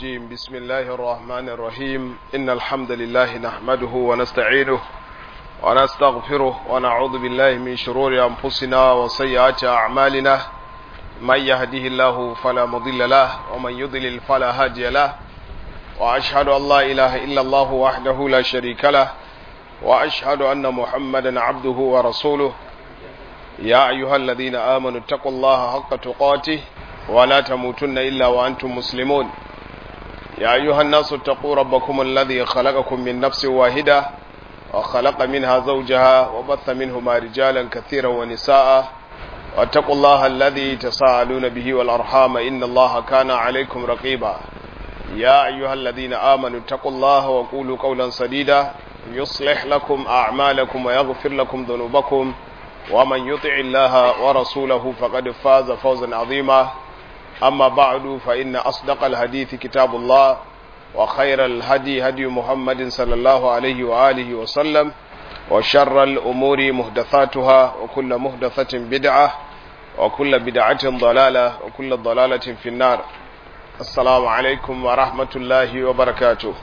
الرجيم بسم الله الرحمن الرحيم إن الحمد لله نحمده ونستعينه ونستغفره ونعوذ بالله من شرور أنفسنا وسيئات أعمالنا من يهده الله فلا مضل له ومن يضلل فلا هادي له وأشهد أن لا إله إلا الله وحده لا شريك له وأشهد أن محمدا عبده ورسوله يا أيها الذين آمنوا اتقوا الله حق تقاته ولا تموتن إلا وأنتم مسلمون يا أيها الناس اتقوا ربكم الذي خلقكم من نفس واحدة وخلق منها زوجها وبث منهما رجالا كثيرا ونساء واتقوا الله الذي تساءلون به والأرحام إن الله كان عليكم رقيبا يا أيها الذين آمنوا اتقوا الله وقولوا قولا سديدا يصلح لكم أعمالكم ويغفر لكم ذنوبكم ومن يطع الله ورسوله فقد فاز فوزا عظيما أما بعد فإن أصدق الحديث كتاب الله وخير الهدي هدي محمد صلى الله عليه وآله وسلم وشر الأمور محدثاتها وكل محدثة بدعة وكل بدعة ضلالة وكل ضلالة في النار السلام عليكم ورحمة الله وبركاته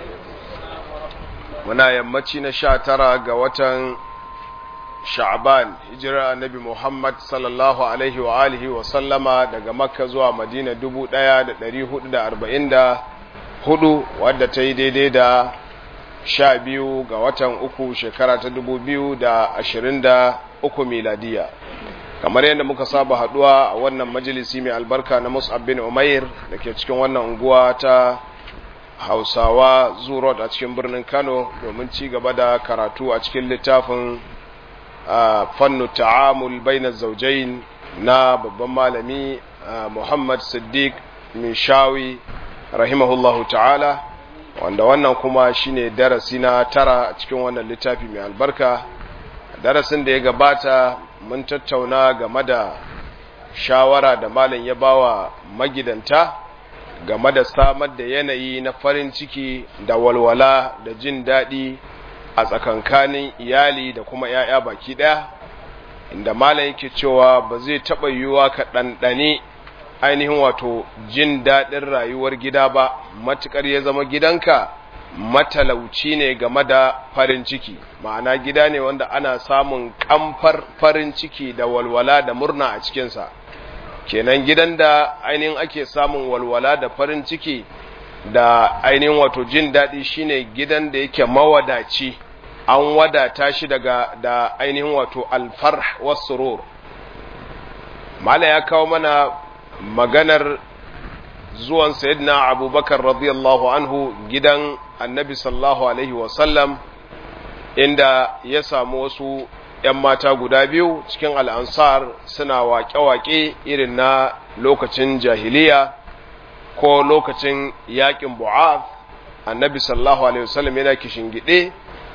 muna yammaci na sha tara ga watan sha'ban hijirar annabi muhammad sallallahu alaihi wa alihi wa sallama daga makka zuwa madina dubu ɗaya da ɗari hudu da arba'in da hudu wadda ta yi daidai da sha biyu ga watan uku shekara ta dubu biyu da ashirin da uku miladiya kamar yadda muka saba haduwa a wannan majalisi mai albarka na mus'ab bin umair da ke cikin wannan unguwa ta hausawa zurot a cikin birnin kano domin ci gaba da karatu a cikin littafin fannu ta'amul bainar zaujain na babban malami muhammad siddiq mishawi rahimahullahu ta'ala wanda wannan kuma shine darasi na tara a cikin wannan littafi mai albarka darasin da ya gabata mun tattauna game da shawara da malam ya bawa magidanta game da samar da yanayi na farin ciki da walwala da jin daɗi a tsakankanin iyali da kuma ‘ya'ya baki ɗaya inda malam yake cewa ba zai taɓa yiwuwa ka ɗanɗane ainihin wato jin daɗin rayuwar gida ba matuƙar ya zama gidanka matalauci ne game da farin ciki ma'ana gida ne wanda ana samun kamfar farin ciki da walwala da murna a cikinsa kenan gidan da ainihin ake samun walwala da farin ciki da ainihin wato jin daɗi shine gidan da yake mawadaci an wadata shi daga da ainihin wato alfarh wasurur mala ya kawo mana maganar zuwan sayyidina abubakar radiyallahu anhu gidan annabi sallallahu alaihi wasallam inda ya samu wasu ‘yan mata guda biyu cikin al'ansar suna waƙe-waƙe irin na lokacin jahiliya ko lokacin yaƙin bu'af annabi sallallahu alaihi wasallam yana gide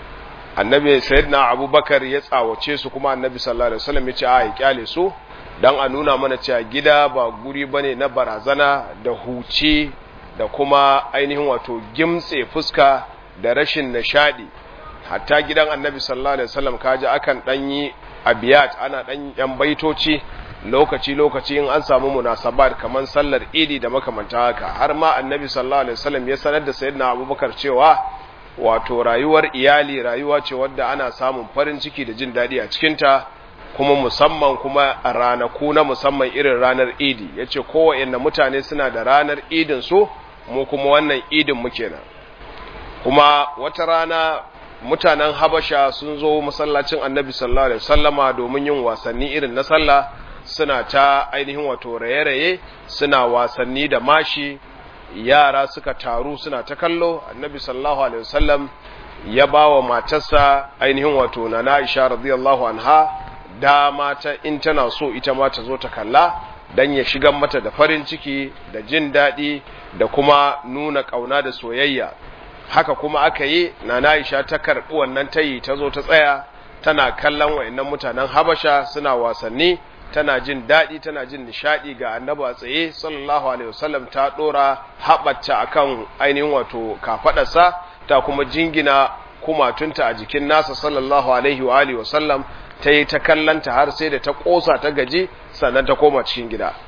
annabi sayyidina abubakar ya tsawace su kuma annabi sallallahu alaihi wasallam ya ce a ya kyale su don a nuna mana cewa gida ba guri bane na barazana da huci da kuma ainihin wato gimtse fuska da rashin nishadi hatta gidan annabi sallallahu alaihi wasallam kaji akan dan yi abiyat ana dan yan baitoci lokaci lokaci in an samu munasabat kaman sallar idi da makamanta haka har ma annabi sallallahu alaihi wasallam ya sanar da sayyidina abubakar cewa wato rayuwar iyali rayuwa ce wadda ana samun farin ciki da jin daɗi a cikinta kuma musamman kuma a ranaku na musamman irin ranar idi ya ce kowane mutane suna da ranar idin su mu kuma wannan idin muke nan kuma wata rana mutanen habasha sun zo masallacin annabi sallallahu alaihi wasallama domin yin wasanni irin na sallah suna ta ainihin wato raye-raye suna wasanni da mashi yara suka taru suna ta kallo annabi sallallahu alaihi wasallam ya ba wa matarsa ainihin wato na Aisha radiyallahu anha dama ta in tana so ita ma ta zo ta kalla dan ya shigan mata da farin ciki da jin daɗi da kuma nuna ƙauna da soyayya haka kuma aka yi na Aisha ta karɓi wannan tayi ta zo ta tsaya tana kallon wayannan mutanen Habasha suna wasanni tana jin daɗi tana jin nishaɗi ga annabi a tsaye sallallahu alaihi wasallam ta ɗora haɓata akan ainihin wato kafaɗarsa ta kuma jingina kumatunta a jikin nasa sallallahu alaihi wa alihi wasallam ta yi ta kallanta har sai da ta ƙosa ta gaji sannan ta koma cikin gida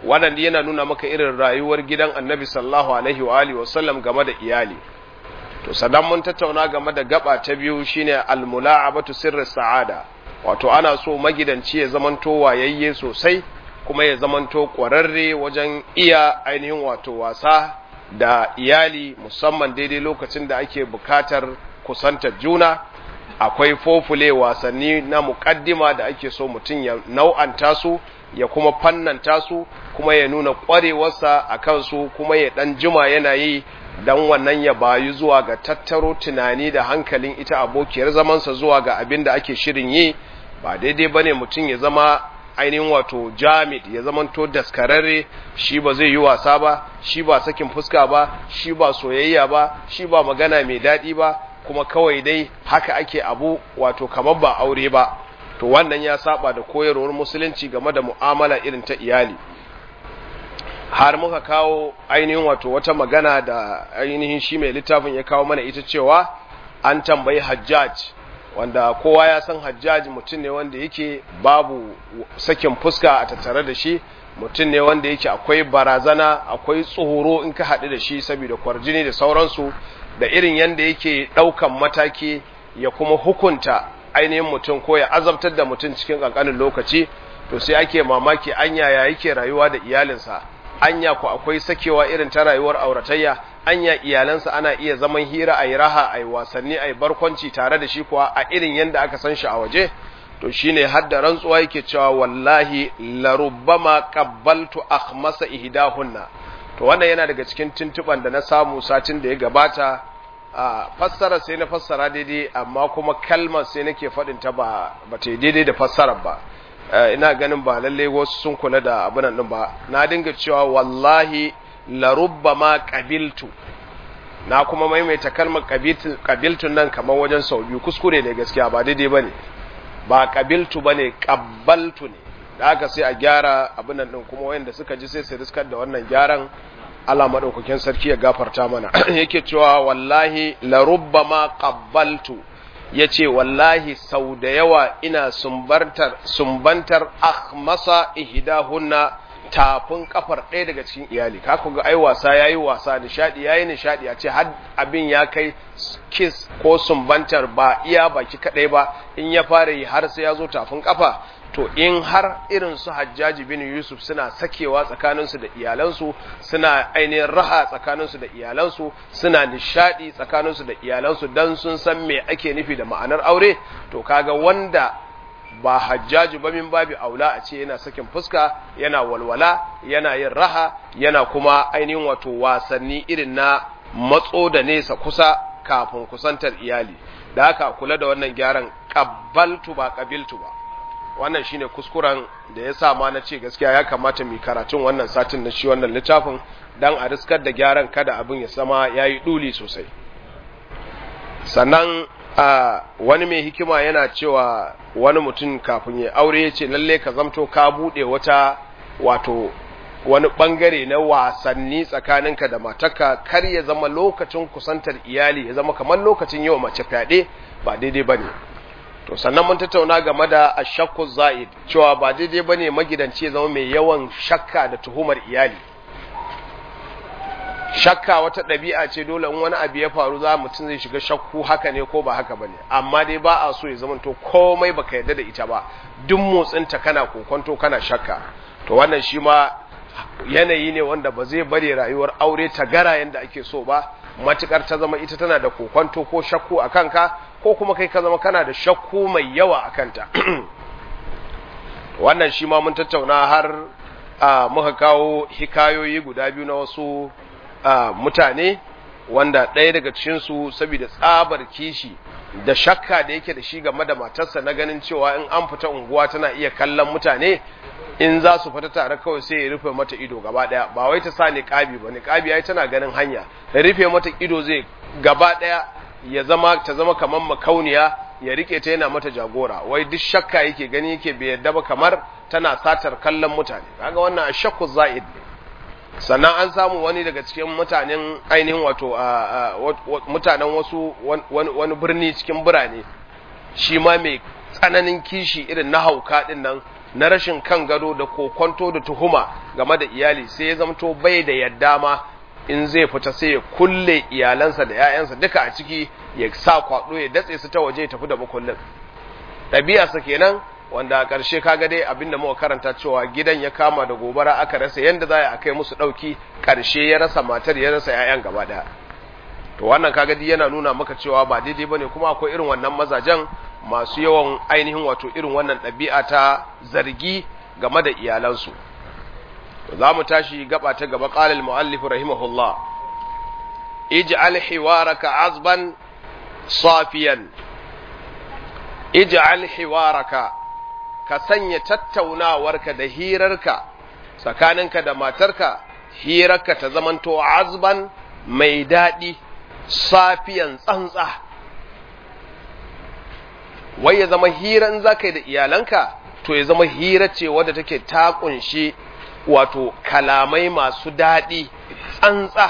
wannan yana nuna maka irin rayuwar gidan annabi sallallahu alaihi wa alihi wasallam game da iyali to sannan mun tattauna game da gaba ta biyu shine almula'abatu sirri sa'ada wato ana so magidanci ya zamanto wayayye sosai kuma ya zamanto ƙwararre wajen iya ainihin wato wasa da iyali musamman daidai lokacin da ake bukatar kusantar juna akwai fofule wasanni na muƙaddima da ake so mutum ya nau'anta su ya kuma fannanta su kuma ya nuna ƙwarewarsa a kansu kuma ya ɗan jima yana yi don wannan ya bayu zuwa ga tattaro tunani da hankalin ita abokiyar zamansa zuwa ga abin da ake shirin yi ba daidai ba ne mutum ya zama ainihin wato jamid ya zamanto daskararre shi ba zai yi wasa ba shi ba sakin fuska ba shi ba soyayya ba shi ba magana mai daɗi ba kuma kawai dai haka ake abu wato kamar ba aure ba to wannan ya saba da koyarwar musulunci game da mu'amala irin ta iyali har muka kawo ainihin wato wata magana da ainihin shi mai littafin ya kawo mana ita cewa an tambayi hajjaj wanda kowa ya san hajjaj mutum ne wanda yake babu sakin fuska a tattare da shi mutum ne wanda yake akwai barazana akwai tsoro in ka haɗu da shi saboda kwarjini da sauransu da irin yadda yake ɗaukan mataki ya kuma hukunta ainihin mutum ko ya azabtar da mutum cikin ƙanƙanin lokaci to sai ake mamaki anya ya yake rayuwa da iyalinsa anya ku akwai sakewa irin ta rayuwar auratayya anya iyalansa ana iya zaman hira a yi raha a yi wasanni a yi barkwanci tare da shi kuwa a irin yadda aka san shi a waje to shine har da rantsuwa yake cewa wallahi larubbama qabbaltu akhmasa ihdahunna to wannan yana daga cikin tuntuban da na samu satin da ya gabata a fassara sai na fassara daidai amma kuma kalmar sai nake faɗin ta ba ba ta daidai da fassarar ba ina ganin ba lalle wasu sun kula da abin nan ba na dinga cewa wallahi la rubbama qabiltu na kuma maimaita kalmar qabiltu nan kamar wajen sau biyu kuskure ne gaskiya ba daidai bane ba qabiltu bane qabbaltu ne da haka sai a gyara abin nan din kuma wayanda suka ji sai su riskar da wannan gyaran Allah madaukakin sarki ya gafarta mana yake cewa wallahi la rubbama qabbaltu ya ce wallahi sau da yawa ina sumbantar, sumbantar akhmasa ihdahunna tafin kafar ɗaya daga cikin iyali ka ga ai wasa yayi wasa nishadi yayi nishadi a ce har abin ya kai kiss ko sumbantar ba iya baki kadai ba in ya fara yi har sai ya zo tafin kafa to in har irin su hajjaji bin yusuf suna sakewa tsakaninsu da iyalansu suna ainihin raha tsakaninsu da iyalansu suna nishadi tsakaninsu da iyalansu don sun san me ake nufi da ma'anar aure to kaga wanda ba hajjaji ba min babi aula a ce yana sakin fuska yana walwala yana yin raha yana kuma ainihin wato wasanni irin na matso da nesa kusa kafin kusantar iyali da haka kula da wannan gyaran kabbaltu ba kabiltu ba wannan shine kuskuren da ya sa ma na ce gaskiya ya kamata mu karatun wannan satin na shi wannan littafin dan a riskar da gyaran kada abin ya sama yayi duli sosai sannan a wani mai hikima yana cewa wani mutum kafin ya aure ya ce lalle ka zamto ka bude wata wato wani bangare na wasanni tsakaninka da matarka kar ya zama lokacin kusantar iyali ya zama kamar lokacin yau mace fyaɗe ba daidai bane to sannan mun tattauna game da ashakku za'id cewa ba daidai bane magidanci ya zama mai yawan shakka da tuhumar iyali shakka wata ɗabi'a ce dole in wani abu ya faru za mutum zai shiga shakku haka ne ko ba haka bane amma dai ba a so ya zama to komai baka yarda da ita ba duk motsinta kana kokonto kana shakka to wannan shi ma yanayi ne wanda ba zai bari rayuwar aure ta gara yanda ake so ba matukar ta zama ita tana da kokonto ko shakku a kanka ko kuma kai ka zama kana da shakku mai yawa a kanta wannan shi ma mun tattauna har a muka kawo hikayoyi guda biyu na wasu mutane wanda ɗaya daga cikinsu saboda tsabar kishi da shakka da yake da shi game da matarsa na ganin cewa in an fita unguwa tana iya kallon mutane in za su fita tare kawai sai ya rufe mata ido gaba daya ba wai ta sa niqabi ba niqabi ai tana ganin hanya da rufe mata ido zai gaba daya ya zama ta zama kamar makauniya ya rike ta yana mata jagora wai duk shakka yake gani yake bai yadda ba kamar tana satar kallon mutane kaga wannan shakku za'id ne sannan an samu wani daga cikin mutanen ainihin wato mutanen wasu wani birni cikin birane shi ma mai tsananin kishi irin na hauka din nan na rashin kan gado da kokonto da tuhuma game da iyali sai ya zamto bai da yadda ma in zai fita sai ya kulle iyalansa da 'ya'yansa duka a ciki ya sa kwaɗo ya datse su ta waje ya tafi da makullin ɗabi'arsa kenan wanda a ƙarshe kaga dai abinda muka karanta cewa gidan ya kama da gobara aka rasa yanda za a kai musu ɗauki ƙarshe ya rasa matar ya rasa 'ya'yan gaba ɗaya to wannan kaga dai yana nuna maka cewa ba daidai bane kuma akwai irin wannan mazajen masu yawan ainihin wato irin wannan ɗabi'a ta zargi game da iyalansu za mu tashi gaba ta gaba ƙalil mu'allif rahimahullah ij'al hiwaraka azban safiyan ij'al hiwaraka ka sanya tattaunawarka da hirarka tsakaninka da matarka hirarka ta zamanto azban mai daɗi safiyan tsantsa wai ya zama hiran zaka da iyalanka to ya zama hira ce wadda take ta kunshi wato kalamai masu daɗi tsantsa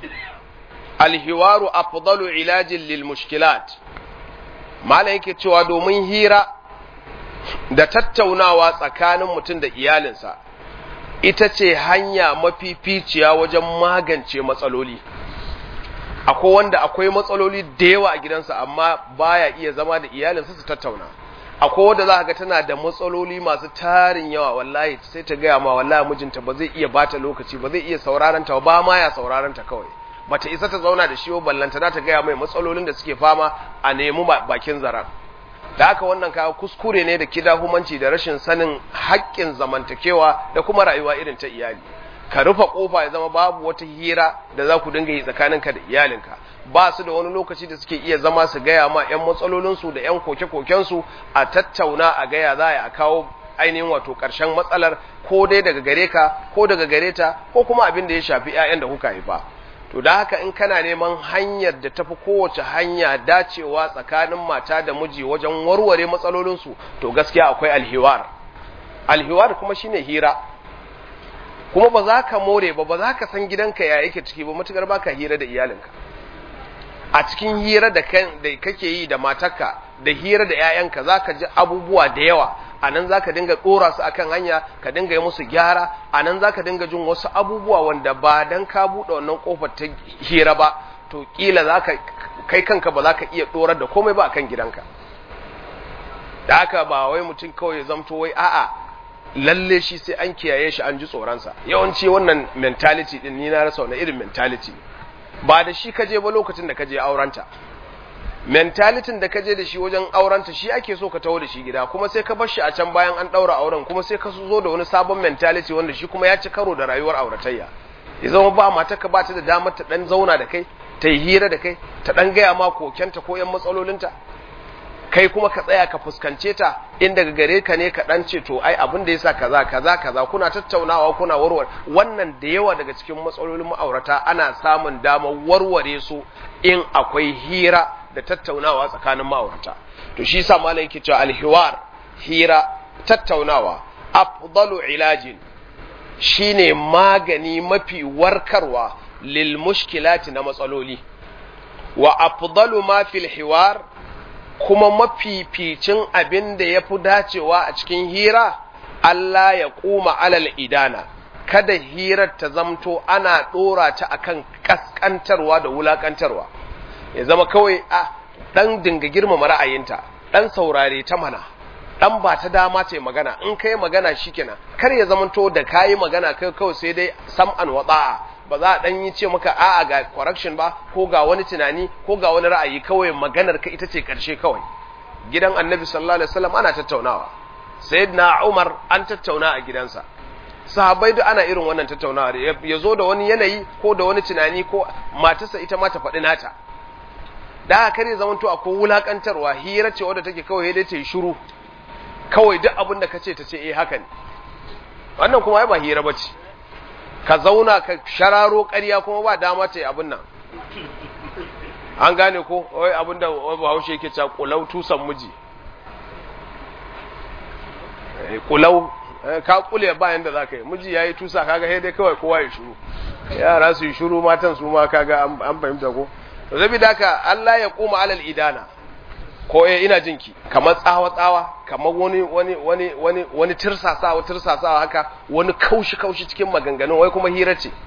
alhiwaru afdalu ilajin lil mushkilat malam yake cewa domin hira da tattaunawa tsakanin mutum da iyalinsa ita ce hanya mafificiya wajen magance matsaloli akwai wanda akwai matsaloli da yawa a gidansa amma baya iya zama da iyalinsa su tattauna akwai wanda za ga tana da matsaloli masu tarin yawa wallahi sai ta gaya ma wallahi mijinta ba zai iya bata lokaci ba zai iya sauraron ta ba ma ya sauraron ta kawai bata isa ta zauna da shi ba ballanta za ta gaya mai matsalolin da suke fama a nemi bakin zaran da haka wannan kawo kuskure ne da kidahumanci da rashin sanin haƙƙin zamantakewa da kuma rayuwa irin ta iyali ka rufe kofa ya zama babu wata hira da za ku dinga yi tsakaninka da iyalinka ba su da wani lokaci da suke iya zama su gaya ma 'yan matsalolinsu da 'yan koke-kokensu a tattauna a gaya za a kawo ainihin wato ƙarshen matsalar ko dai daga gare ka ko daga gare ta ko kuma abin da ya shafi 'ya'yan da kuka haifa to da haka in kana neman hanyar da tafi kowace hanya dacewa tsakanin mata da miji wajen warware matsalolinsu to gaskiya akwai alhiwar alhiwar kuma shine hira kuma ba za ka more ba ba za ka san gidanka ya yake ciki ba matukar ba ka hira da iyalinka a cikin hira da kake yi da matarka da hira da 'ya'yanka za ka ji abubuwa da yawa a nan za ka dinga ɗora su akan hanya ka dinga yi musu gyara a nan za ka dinga jin wasu abubuwa wanda ba dan ka buɗe wannan ƙofar ta hira ba to ƙila za ka kai kanka ba za ka iya ɗorar da komai ba akan gidanka da haka ba wai mutum kawai ya zamto wai a'a lalle shi sai an kiyaye shi an ji tsoronsa yawanci wannan mentality din ni na rasa wani irin mentality ba da shi kaje ba lokacin da kaje aurenta mentalitin da kaje da shi wajen aurenta shi ake so ka taho da shi gida kuma sai ka bar shi a can bayan an daura auren kuma sai ka zo da wani sabon mentality wanda shi kuma ya ci karo da rayuwar auratayya ya zama ba mata ka ba ta da damar ta dan zauna da kai ta yi hira da kai ta dan gaya ma kokenta ko yan matsalolinta kai kuma ka tsaya ka fuskance ta in daga gare ka ne ka dan ce to ai abin da yasa kaza kaza kaza kuna tattaunawa kuna warware wannan da yawa daga cikin matsalolin ma'aurata ana samun damar warware su in akwai hira da tattaunawa tsakanin ma'aurata to shi yasa malai yake cewa alhiwar hira tattaunawa afdalu ilajin shine magani mafi warkarwa lil mushkilati na matsaloli wa afdalu ma fil hiwar kuma mafificin abin da ya fi dacewa a cikin hira, Allah ya kuma alal idana, kada hirar ta zamto ana ɗora ta akan ƙasƙantarwa da wulaƙantarwa, ya zama kawai a ɗan dinga girmama ra'ayinta, ɗan saurare ta mana, ɗan ba ta dama ce magana, in kai magana shi kenan, kar ya zamanto da kayi magana kai kawai sai dai sam'an watsa'a. ba za a dan yi ce maka a'a ga correction ba ko ga wani tunani ko ga wani ra'ayi kawai maganar ka ita ce karshe kawai gidan annabi sallallahu alaihi wasallam ana tattaunawa sayyidina umar an tattauna a gidansa sahabbai duk ana irin wannan tattaunawa ya zo da wani yanayi ko da wani tunani ko matarsa ita ma ta faɗi nata da haka kare zamanto akwai wulakantarwa hira ce wadda take kawai dai ta yi shiru kawai duk abin da ka ce ta ce eh haka ne wannan kuma ai ba hira bace ka zauna ka shararo ƙarya kuma ba dama ta yi abin nan an gane ko wai abin da bahaushe yake cewa kulau tusan miji kulau ka kule bayan da za ka yi miji ya yi tusa kaga sai dai kawai kowa ya shuru yara su yi shuru matan su ma kaga an fahimta ko zabi da ka Allah ya koma alal idana ko eh ina jinki kamar tsawa tsawa kamar wani wani wani wani wani tirsasawa tirsasawa haka wani kaushi kaushi cikin maganganun wai kuma hira ce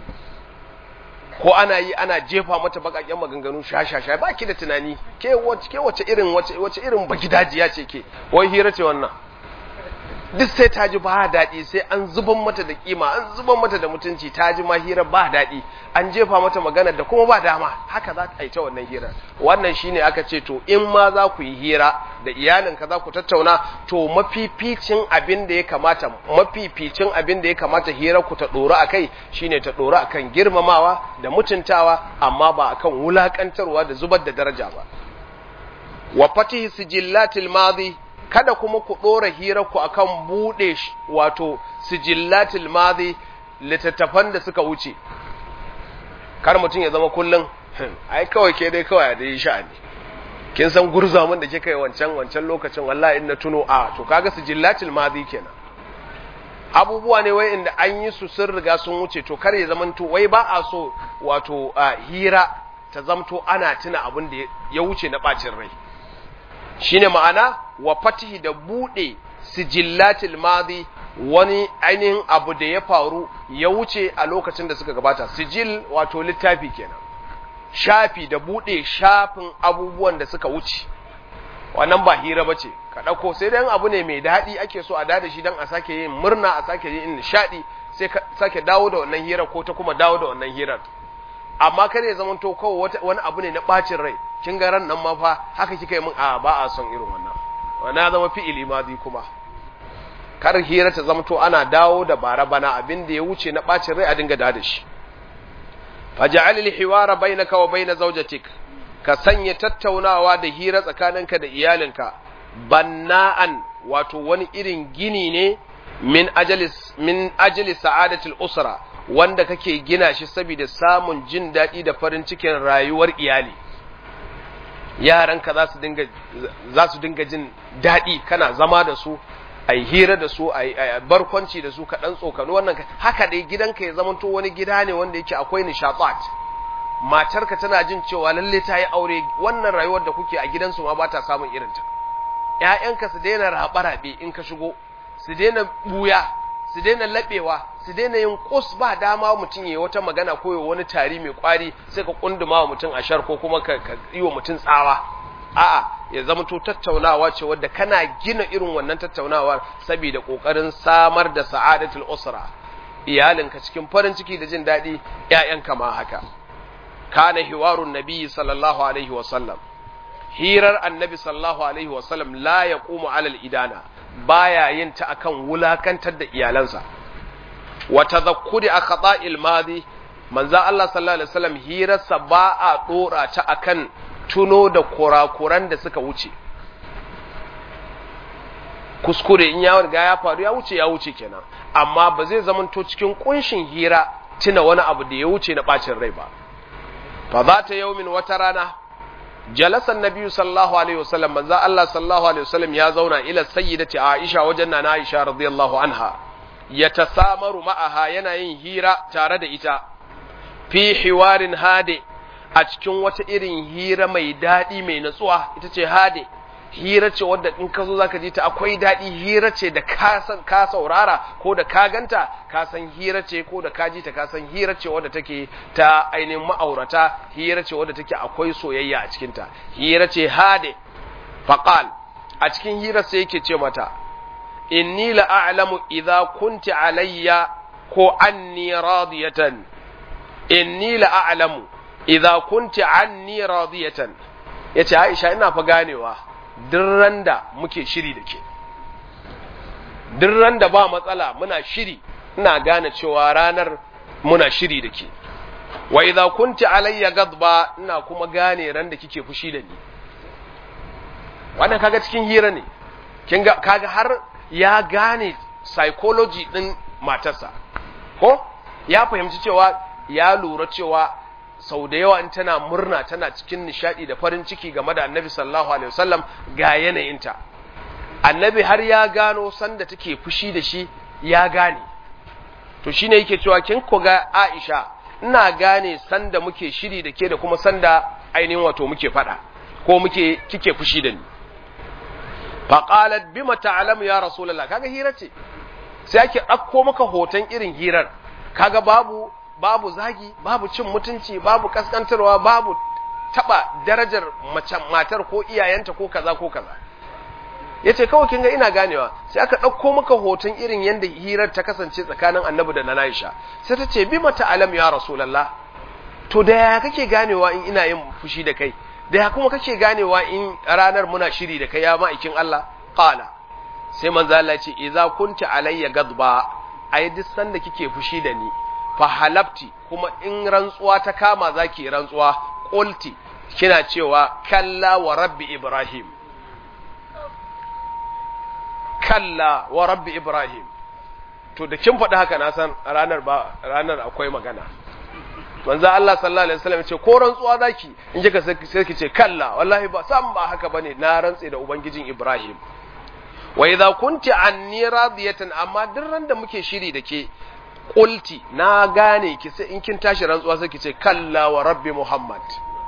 ko ana yi ana jefa mata bakakken maganganu shashasha ba ki da tunani ke wace ke wace irin wace wace irin baki dajiya ce ke wai hira ce wannan duk sai ta ji ba daɗi sai an zuban mata da kima an zuban mata da mutunci ta ji ma hira ba daɗi an jefa mata magana da kuma ba dama haka za ka yi ta wannan hira wannan shine aka ce to in ma za ku yi hira da iyalinka za ku tattauna to mafificin abin da ya kamata mafificin abin da ya kamata hira ku ta ɗora a kai shine ta ɗora a kan girmamawa da mutuntawa amma ba a kan wulaƙantarwa da zubar da daraja ba wa fatihi sijillatil madi kada kuma ku ɗora hirarku akan buɗe wato sijillatil madi littattafan da suka wuce kar mutum ya zama kullum ai kawai ke dai kawai da yi sha'ani kin san gurza mun da kika yi wancan wancan lokacin wallahi in na tuno a to kaga sijillatil madi kenan abubuwa ne wai inda an yi su sun riga sun wuce to kar ya zamanto wai ba a so wato hira ta zamto ana tuna abin da ya wuce na bacin rai shine ma'ana wa fatihi da bude sijillatil madi wani ainihin abu da ya faru ya wuce a lokacin da suka gabata sijil wato littafi kenan shafi da bude shafin abubuwan da suka wuce wannan ba hira bace ka dauko sai dan abu ne mai dadi ake so a dada shi dan a sake yin murna a sake yin nishadi sai ka sake dawo da wannan hira ko ta kuma dawo da wannan hirar amma kada ya zama to kawai wani abu ne na bacin rai kin ga ran nan ma fa haka kika yi min a ba a son irin wannan wannan zama fi'ili madi kuma kar hira ta zama to ana dawo da bara bana abin da ya wuce na bacin rai a dinga da da shi faj'al al-hiwara bainaka wa bain zawjatik ka sanya tattaunawa da hira tsakaninka da iyalinka banna'an wato wani irin gini ne min ajalis min ajli sa'adatil usra wanda kake gina shi saboda samun jin daɗi da farin cikin rayuwar iyali yaranka za su dinga za su dinga jin daɗi kana zama da su a hira da su a barkwanci da su kaɗan tsokano wannan haka dai gidanka ya zamanto wani gida ne wanda yake akwai nishaɗat matarka tana jin cewa lalle ta yi aure wannan rayuwar da kuke a gidansu ma ba ta samun irinta ‘ya'yanka su daina raɓe-raɓe in ka shigo su daina buya su daina laɓewa su daina yin kus ba dama mutum ya wata magana ko ya wani tari mai kwari sai ka kunduma wa mutum ashar ko kuma ka yi wa mutum tsawa a'a ya zama to tattaunawa ce wadda kana gina irin wannan tattaunawar saboda kokarin samar da sa'adatul usra iyalinka cikin farin ciki da jin daɗi ƴaƴanka ma haka kana hiwarun nabi sallallahu alaihi wa sallam hirar annabi sallallahu alaihi wa sallam la yaqumu alal idana baya yin ta akan wulakantar da iyalansa wa tadhakkuri akhta'il madi manzo Allah sallallahu alaihi wasallam hirarsa ba a dora ta akan tuno da kurakuran da suka wuce kuskure in ya riga ya faru ya wuce ya wuce kenan amma ba zai zamanto cikin kunshin hira tuna wani abu da ya wuce na bacin rai ba fa za ta yaumin wata rana jalasan nabiyyu sallallahu alaihi wasallam manzo Allah sallallahu alaihi wasallam ya zauna ila sayyidati Aisha wajen nana Aisha radiyallahu anha yatasamaru ma'aha yana yin hira tare da ita fi hiwarin hade a cikin wata irin hira mai daɗi mai natsuwa ita ce hade hira ce wadda in ka zo zaka ji ta akwai daɗi hira ce da ka san ka saurara ko da ka ganta ka san hira ce ko da ka ji ta ka san hira ce wadda take ta ainihin ma'aurata hira ce wadda take akwai soyayya a cikin ta hira ce hade faqal a cikin hira sai yake ce mata inni la a'lamu idza kunti alayya ko anni radiyatan inni la a'lamu idza kunti anni radiyatan yace Aisha ina fa ganewa duk da muke shiri da ke duk da ba matsala muna shiri ina gane cewa ranar muna shiri da ke wa idza kunti alayya gadba ina kuma gane ran da kike fushi da ni wannan kaga cikin hira ne kin ga kaga har ya gane psychology din matarsa ko ya fahimci cewa ya lura cewa sau da yawa in tana murna tana cikin nishadi da farin ciki game da annabi sallallahu alaihi wasallam ga yanayinta annabi har ya gano sanda take fushi da shi ya gane to shine yake cewa kin ku ga Aisha ina gane sanda muke shiri da ke da kuma sanda ainihin wato muke fada ko muke kike fushi da ni faqalat bima ta'lamu ya rasulullah kaga hira ce sai ake ɗauko maka hoton irin hirar kaga babu babu zagi babu cin mutunci babu kaskantarwa babu taba darajar matar ko iyayenta ko kaza ko kaza yace kawai kin ga ina ganewa sai aka ɗauko maka hoton irin yanda hirar ta kasance tsakanin annabi da na Aisha sai ta ce bima ta'lam ya rasulullah to da ya kake ganewa in ina yin fushi da kai da ya kuma kake ganewa in ranar muna shiri da kai ya ma'aikin Allah qala sai manzo Allah ce idza kunta alayya gadba ai duk sanda kike fushi da ni fa halafti kuma in rantsuwa ta kama zaki rantsuwa qulti kina cewa kalla wa rabbi ibrahim kalla wa rabbi ibrahim to da kin faɗi haka na san ranar ba ranar akwai magana manzo Allah sallallahu alaihi wasallam ce ko rantsuwa zaki in kika sai ki ce kalla wallahi ba san ba haka bane na rantse da ubangijin ibrahim wa idza kunti anni radiyatan amma duk ran da muke shiri da ke qulti na gane ki sai in kin tashi rantsuwa sai ki ce kalla wa rabbi muhammad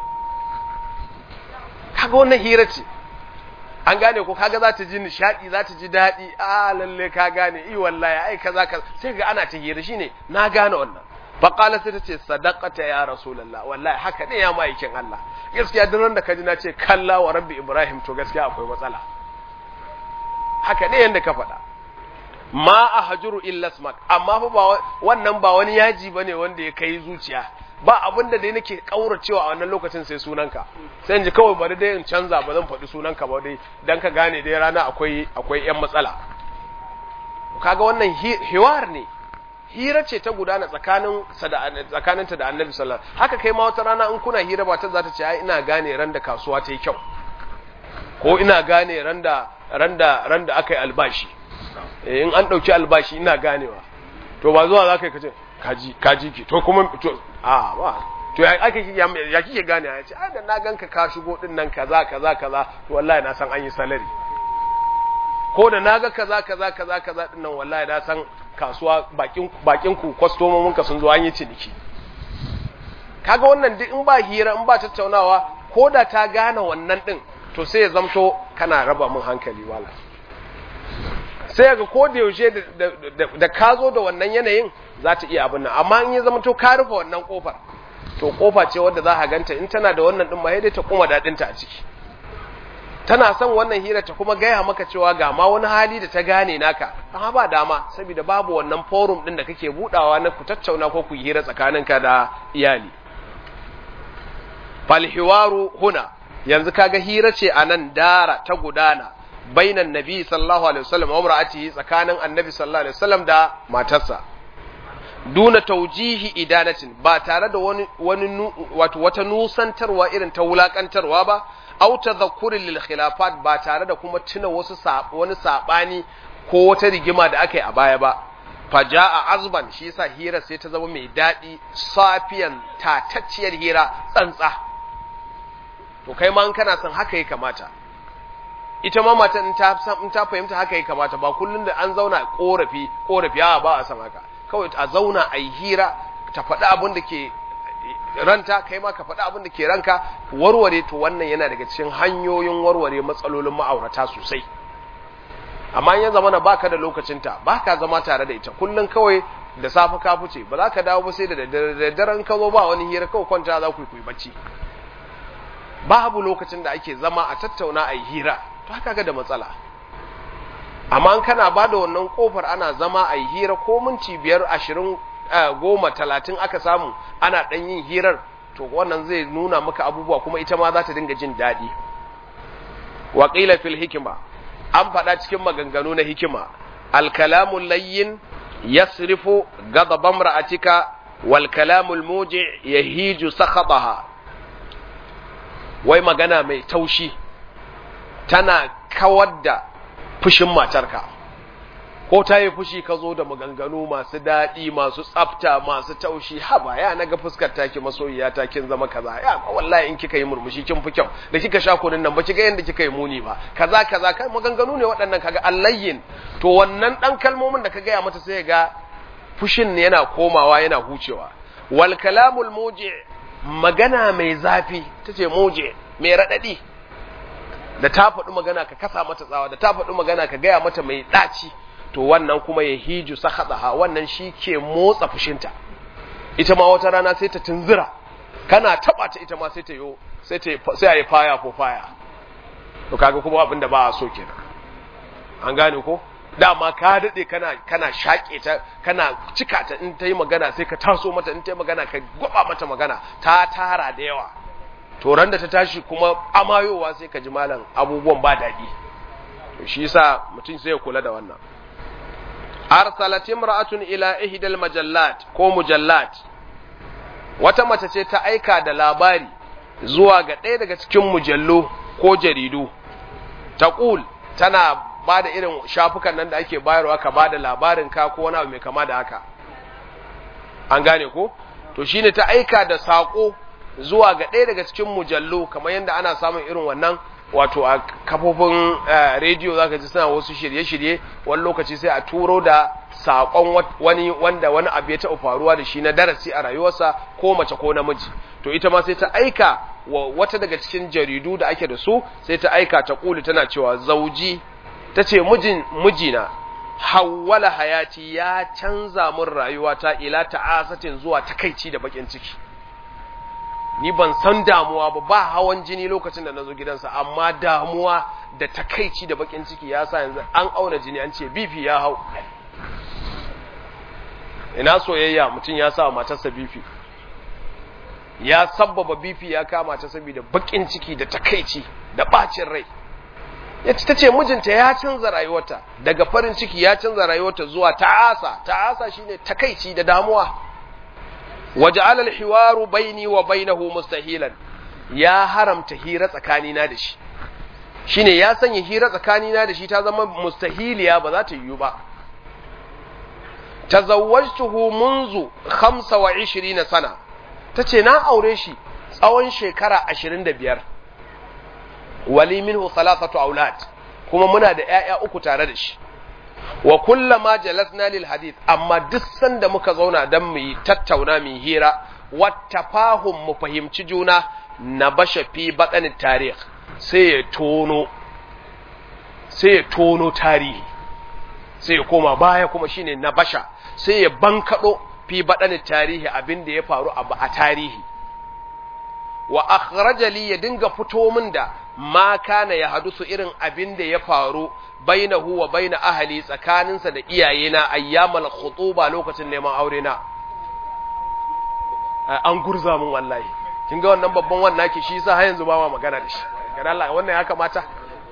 kaga wannan hira ce an gane ko kaga za ta ji nishadi za ta ji daɗi a lalle ka gane i wallahi ai kaza kaza sai ga ana ta hira shine na gane wannan fa qala sai ta ce sadaqata ya rasulullah wallahi haka ne ya maikin Allah gaskiya duk ran da ka ji na ce kalla wa rabbi ibrahim to gaskiya akwai matsala haka ne yanda ka faɗa ma a hajuru illa smak amma fa ba wannan ba wani yaji bane wanda ya kai zuciya ba abin da dai nake kauracewa a wannan lokacin sai sunanka sai in ji kawai bari dai in canza ba zan faɗi sunanka ba dai dan ka gane dai rana akwai akwai yan matsala kaga wannan hiwar ne hira ce ta gudana tsakanin tsakaninta da annabi sallallahu alaihi haka kai ma wata rana in kuna hira ba ta za ta ce ai ina gane ran da kasuwa ta yi kyau ko ina gane ran da ran da ran da aka yi albashi in an ɗauki albashi ina ganewa to ba zuwa za ka yi kace kaji kaji ki to kuma to a ba to ya ake ya kike gane ya ce da na ganka ka shigo din nan kaza kaza kaza to wallahi na san an yi salari ko da naga kaza kaza kaza kaza din nan wallahi na san kasuwa bakin bakin ku kwastomomin ka sun zo an yi ciniki kaga wannan duk in ba hira in ba tattaunawa ko da ta gane wannan din to sai ya zamto kana raba mun hankali wala sai ga ko da yaushe da ka zo da wannan yanayin za ta iya abin nan amma in ya zama to ka rufe wannan kofar to kofa ce wadda za a ganta in tana da wannan din ma dai ta kuma dadinta a ciki tana son wannan hira ta kuma gaya maka cewa ga ma wani hali da ta gane naka amma ba dama saboda babu wannan forum din da kake budawa na ku tattauna ko ku hira tsakaninka da iyali fal hiwaru huna yanzu kaga hira ce anan dara ta gudana bainan nabi sallallahu alaihi wasallam wa imra'atihi tsakanin annabi sallallahu alaihi wasallam da matarsa duna taujihi idanatin ba tare da wani wani wato wata nusantarwa irin ta wulakantarwa ba aw tadhakkuri lil khilafat ba tare da kuma tuna wasu wani sabani ko wata rigima da aka yi a baya ba faja'a azban shi yasa hira sai ta zama mai dadi safiyan tatacciyar hira tsantsa to kai ma in kana son haka ya kamata ita ma mata in ta in ta fahimta haka ya kamata ba kullun da an zauna korafi korafi a ba a san haka kawai a zauna a yi hira ta faɗi abin da ke ranta kai ma ka faɗi abin da ke ranka warware to wannan yana daga cikin hanyoyin warware matsalolin ma'aurata sosai amma in ya zama na baka da lokacinta baka zama tare da ita kullun kawai da safe ka fice ba za ka dawo ba sai da daddaren ka zo ba wani hira kawai kwanta za ku yi bacci babu lokacin da ake zama a tattauna a yi hira to haka ga da matsala amma kana ba da wannan kofar ana zama a yi hira ko minti biyar ashirin goma talatin aka samu ana ɗan yin hirar to wannan zai nuna maka abubuwa kuma ita ma za ta dinga jin daɗi waƙila fil hikima an faɗa cikin maganganu na hikima alkalamun layyin yasrifu gadaban ra'atika wal kalamul muji yahiju sakhataha wai magana mai taushi tana kawar da fushin matarka ko ta yi fushi ka zo da maganganu masu daɗi masu tsafta masu taushi haba ya na ga fuskar taki masoyiya ta kin zama kaza ya wallahi in kika yi murmushi kin fi kyau da kika sha kunin nan ba ki ga yanda kika yi muni ba kaza kaza kai maganganu ne waɗannan kaga allayyin to wannan ɗan kalmomin da ka gaya mata sai ga fushin ne yana komawa yana hucewa wal kalamul muji magana mai zafi tace muje mai raɗaɗi da ta faɗi magana ka kasa mata tsawa da ta faɗi magana ka gaya mata mai ɗaci to wannan kuma ya hiju sakhataha wannan shi ke motsa fushinta ita ma wata rana sai ta tunzura kana taba ta ita ma sai ta yo sai ta sai ayi faya ko faya to kaga kuma abin da ba a so kenan an gane ko dama ka dade kana kana shake ta kana cika ta in ta yi magana sai ka taso mata in ta yi magana ka gwaba mata magana ta tara da yawa to ran da ta tashi kuma amayowa sai ka ji malam abubuwan ba daɗi to shi yasa mutum sai ya kula da wannan arsalat imra'atun ila ihdal majallat ko mujallat wata mace ce ta aika da labari zuwa ga ɗaya daga cikin mujallu ko jaridu taqul tana ba da irin shafukan nan da ake bayarwa ka ba da labarin ka ko wani abu mai kama da haka an gane ko to shine ta aika da sako zuwa ga ɗaya daga cikin mujallu kamar yadda ana samun irin wannan wato a kafofin rediyo zaka ji suna wasu shirye-shirye wani lokaci sai a turo da saƙon wani wanda wani abu ya taɓa faruwa da shi na darasi a rayuwarsa ko mace ko namiji to ita ma sai ta aika wa wata daga cikin jaridu da ake da su sai ta aika ta kuli tana cewa zauji ta ce mijin mijina hawwala hayati ya canza min rayuwata ila ta'asatin zuwa takaici da bakin ciki ni ban san damuwa ba ba hawan jini lokacin da na zo gidansa amma damuwa da takaici da bakin ciki ya sa yanzu an auna jini an ce bifi ya hau ina soyayya mutum ya sa matarsa bifi ya sabbaba bifi ya kama ta saboda bakin ciki da takaici da bacin rai ya ta ce mijinta ya canza rayuwarta daga farin ciki ya canza rayuwarta zuwa ta'asa ta'asa shine takaici da damuwa waja'ala al-hiwaru baini wa bainahu mustahilan ya haramta hira tsakanina da shi shine ya sanya hira tsakanina da shi ta zama mustahiliya ba za ta yiwu ba tazawwajtuhu munzu 25 sana tace na aure shi tsawon shekara 25 wali minhu thalathatu aulad kuma muna da ƴaƴa uku tare da shi wa kullama jalasna lil hadith amma duk sanda muka zauna dan mu yi tattauna mu hira wattafahum mu fahimci juna na basha fi baɗanin tarih sai ya tono sai ya tono tarihi sai ya koma baya kuma shine na basha sai ya bankaɗo fi baɗanin tarihi abin da ya faru a tarihi wa akhraja li ya dinga fito min da ma kana ya hadusu irin abin da ya faru bainahu wa baina ahli tsakaninsa da iyayena ayyamal khutuba lokacin neman aure na an gurza mun wallahi kin ga wannan babban wannan ki shi yasa har yanzu ba ma magana da shi ga Allah wannan ya kamata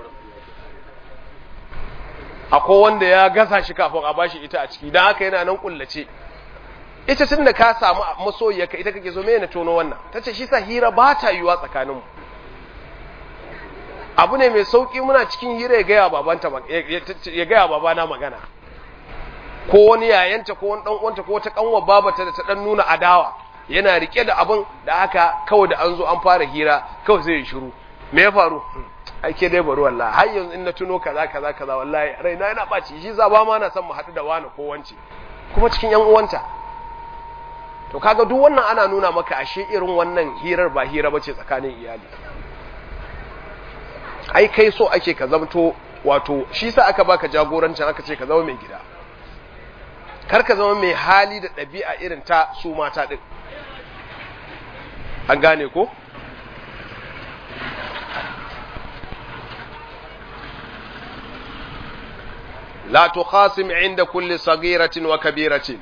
akwai wanda ya gasa shi kafin a bashi ita a ciki dan haka yana nan kullace ita tun da ka samu masoyiyarka ita kake so me na tono wannan tace shi sa hira ba ta yiwa tsakaninmu abu ne mai sauki muna cikin hira ya gaya babanta ya gaya babana magana ko wani yayanta ko wani dan uwanta ko wata kanwa babata da ta dan nuna adawa yana rike da abin da haka kawai da an zo an fara hira kawai zai shiru me ya faru ake dai bari wallahi har yanzu in na tuno kaza kaza kaza wallahi raina yana baci shi za ba ma na son mu haɗu da wani ko wance kuma cikin yan uwanta to kaga duk wannan ana nuna maka ashe irin wannan hirar ba hira bace tsakanin iyali ai kai so ake ka zamto wato shi sa aka baka jagorancin aka ce ka zama mai gida kar ka zama mai hali da ɗabi'a irin ta su mata ɗin an gane ko la tukhasim inda kulli sagiratin wa kabiratin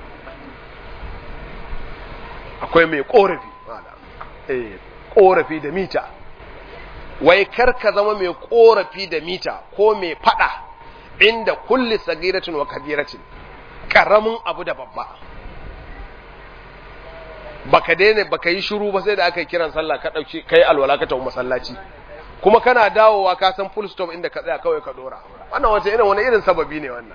akwai mai korafi eh korafi da mita wai kar ka zama mai korafi da mita ko mai fada inda kulli sagiratin wa kabiratin karamin abu da babba baka daina baka yi shiru ba sai da aka yi kiran sallah ka dauki kai alwala ka tafi masallaci kuma kana dawowa ka san full stop inda ka tsaya kawai ka dora wannan wace irin wani irin sababi ne wannan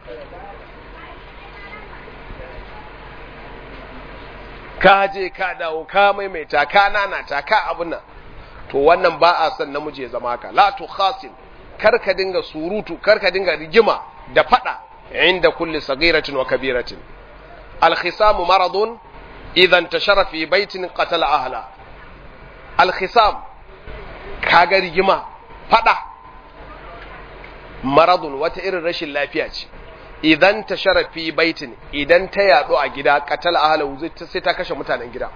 ka je ka dawo ka maimaita ka nanata ka abun nan to wannan ba a son namiji ya zama haka la tu khasim kar ka dinga surutu kar ka dinga rigima da fada inda kulli sagiratin wa kabiratin al khisamu maradun idan tashara fi baitin qatala ahla al khisam kaga rigima fada maradun wata irin rashin lafiya ce idan ta sharafi baitin idan ta yadu a gida katal ahlahu sai ta kashe mutanen gida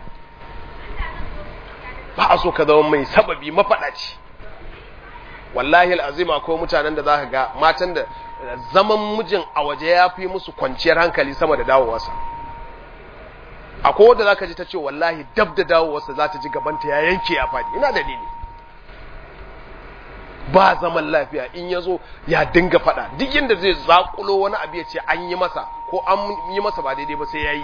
ba a so ka zama mai sababi mafaɗaci wallahi al'azima ko mutanen da za ka ga matan da zaman mijin a waje ya fi musu kwanciyar hankali sama da dawowarsa akwai wadda za ka ji ta ce wallahi dab da dawowarsa za ta ji gabanta ya yanke ya faɗi ina dalili ba zaman lafiya in ya zo ya dinga faɗa duk yadda zai zaƙulo wani abu ya ce an yi masa ko an yi masa ba daidai ba sai ya yi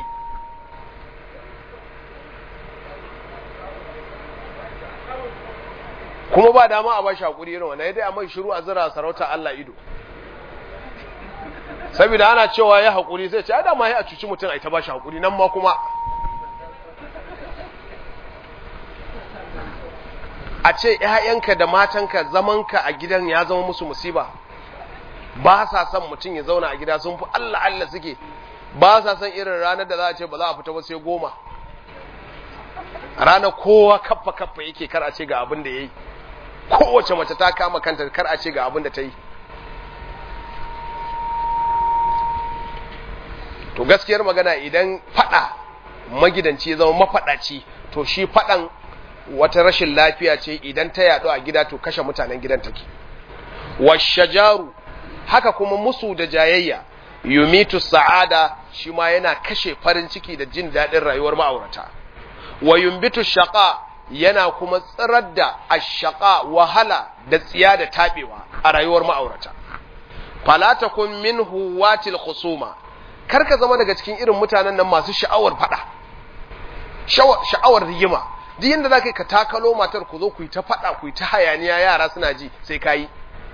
kuma ba dama a bashi hakuri irin wannan dai a mai shiru a zira sarauta Allah ido saboda ana cewa ya hakuri sai ce ada ma ya cuci mutum ai ta bashi hakuri nan ma kuma a ce ƴaƴanka da matanka zamanka a gidan ya zama musu musiba ba sa son mutum ya zauna a gida sun fi Allah Allah suke ba sa son irin ranar da za a ce ba za a fita ba sai goma ranar kowa kaffa kaffa yake kar a ce ga abin da ya yi kowace mace ta kama kanta kar a ce ga abin da ta yi to gaskiyar magana idan fada magidanci zama mafadaci to shi fadan wata rashin lafiya ce idan ta yadu a gida to kashe mutanen gidan take washajaru haka kuma musu da jayayya yumitu sa'ada shi ma yana kashe farin ciki da jin daɗin rayuwar ma'aurata wa yumbitu shaqa yana kuma tsirar da ashaqa wahala da tsiya da tabewa a rayuwar ma'aurata fala takun minhu watil khusuma karka zama daga cikin irin mutanen nan masu sha'awar fada sha'awar rigima duk yanda zaka ka takalo matar ku zo ku yi ta fada ku yi ta hayaniya yara suna ji sai kai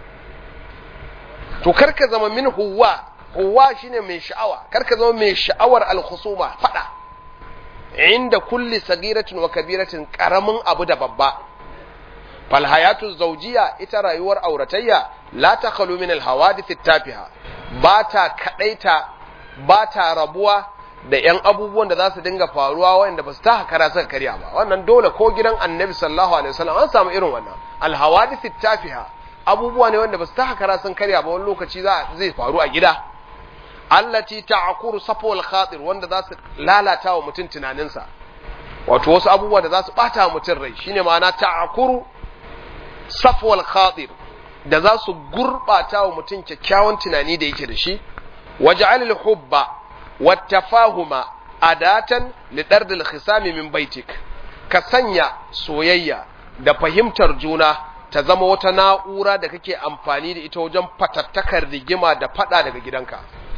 to karka zama min huwa huwa shine mai sha'awa karka zama mai sha'awar al-khusuma fada inda kulli sagiratin wa kabiratin karamin abu da babba fal hayatu zawjiya ita rayuwar auratayya la takhalu min al hawadith tafiha ba ta kadaita ba ta rabuwa da yan abubuwan da za su dinga faruwa wanda ba su ta hakara suka karya ba wannan dole ko gidan annabi sallallahu alaihi wasallam an samu irin wannan al hawadith tafiha abubuwa ne wanda ba su ta hakara sun karya ba wani lokaci za zai faru a gida allati ta'kuru safwal khatir wanda za su lalata wa mutum tunaninsa wato wasu abubuwa da za su bata wa mutum rai shine ma'ana ta'kuru safwal khatir da za su gurbata wa mutum kyakkyawan tunani da yake da shi waj'al hubba wat tafahuma adatan li dardil khisami min baitik ka sanya soyayya da fahimtar juna ta zama wata na'ura da kake amfani da ita wajen fatattakar rigima da fada daga gidanka